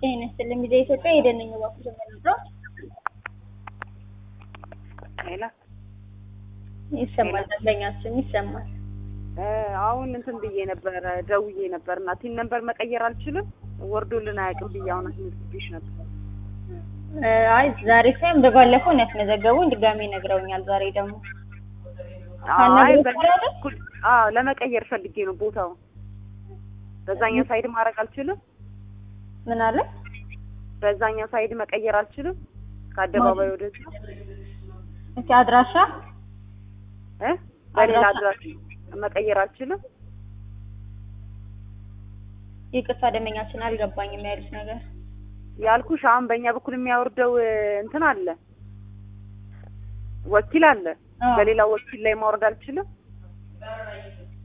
ጤና ይስጥልኝ ሚዲያ ኢትዮጵያ የደነኝ ባኩ ነው ሌላ ይሰማል። ደንበኛችን ይሰማል። አሁን እንትን ብዬ ነበረ ደውዬ ነበር እና ቲን ነበር መቀየር አልችልም ወርዶልን አያውቅም ብዬ አሁን አስመዝግቤሽ ነበር። አይ ዛሬ ሳይሆን በባለፈው ነው ያስመዘገቡኝ። ድጋሜ ነግረውኛል። ዛሬ ደግሞ አይ ካናገሩ በዛ በኩል አዎ ለመቀየር ፈልጌ ነው ቦታውን በዛኛው ሳይድ ማድረግ አልችልም። ምን አለ በዛኛው ሳይድ መቀየር አልችልም። ከአደባባይ ወደዚህ እስኪ አድራሻ እ በሌላ አድራሻ- አድራሻ መቀየር አልችልም። ይቅርታ ደንበኛችን አልገባኝም ያሉት ነገር ያልኩሽ አሁን በእኛ በኩል የሚያወርደው እ, እንትን አለ ወኪል አለ። አዎ። በሌላ ወኪል ላይ ማውረድ አልችልም።